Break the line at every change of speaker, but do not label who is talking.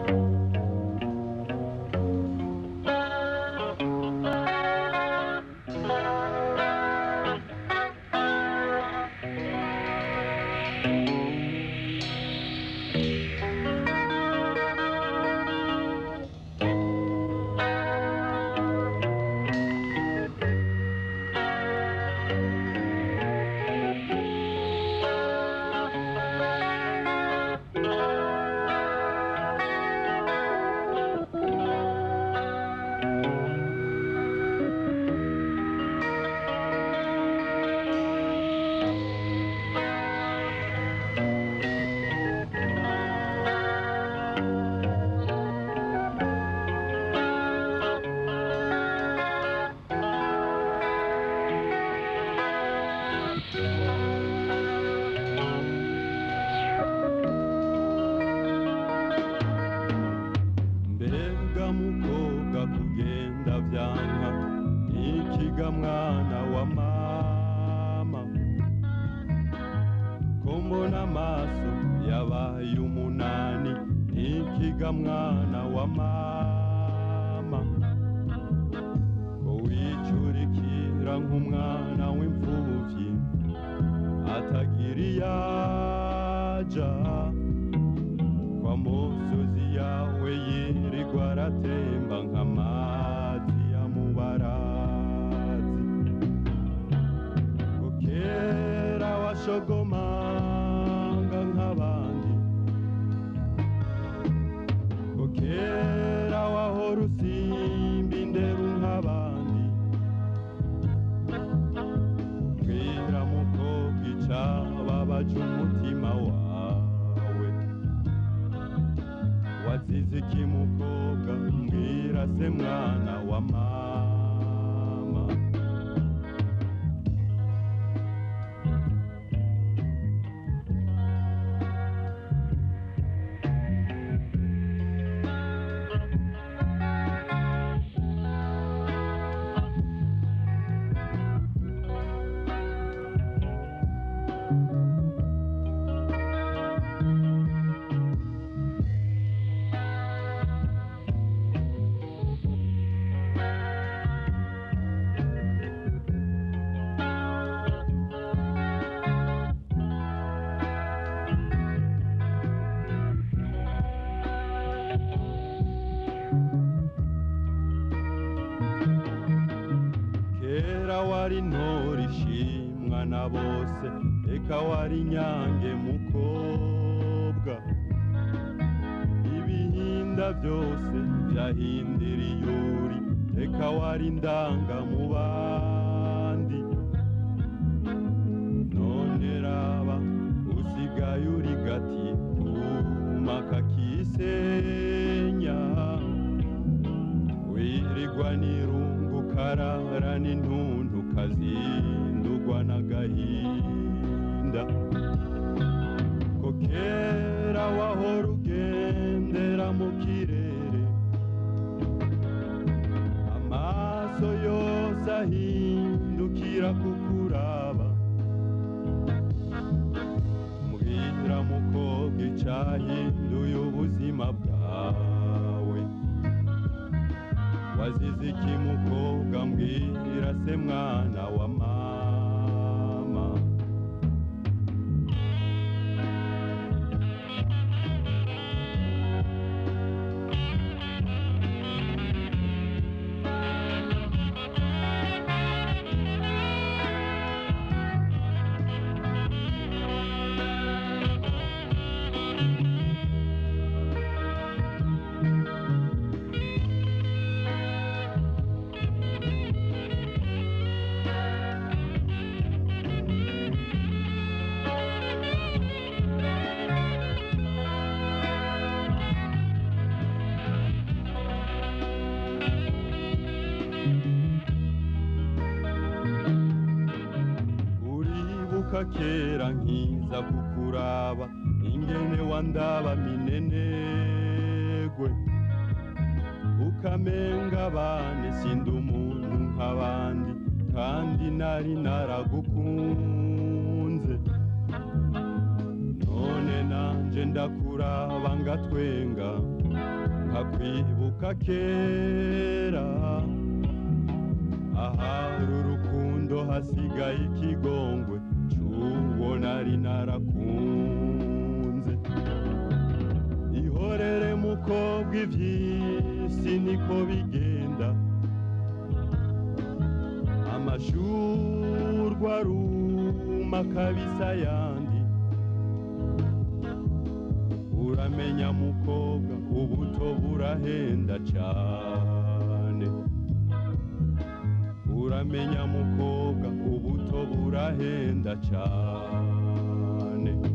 mbega mukobwa kugenda vyanka ikiga mwana wa mama ko mbona amaso yabaye umunani ikiga mwana wa mama ko wicurikira nk'umwana w'imfuvyi atagira iyaja kwa musozi yawe yirirwa aratemba nk'amazi ya mubarazi ko kera washogomanga nk'abandi ko kera wahora usimba indero nk'abandi mbwira mukobwa icababaje umutima wawe wazize iki mukobwa mbwira se mwana wa mama kera wari ntore ishimwa na bose eka wari nyange mukobwa ibihinda byose byahindira iyuri eka wari ndanga mu bandi none raba usigaye uri gati kuma kakisenya wirirwa n'irungu karara n'intuntu kazindugwa n'agahinda ko kera wahora ugendera mu kirere amaso yose ahindukira kukuraba mbwira mukobwa icahinduye ubuzima bwawe wazize iki mukobwa mbwira se mwana wa mama uribuka kera nkiza kukuraba ingene wandaba minenegwe ukamenga bane sindi umuntu nk'abandi kandi nari naragukunze none nanje ndakura ndakuraba ngatwenga nkakwibuka kera ahari urukundo hasigaye ikigongwe c'uwo nari narakunze ihorere mukobwa ivy'isi niko bigenda amashurwa aruma kabisa yandi uramenya mukobwa ubuto burahenda cane uramenya mukobwa ubuto burahenda cane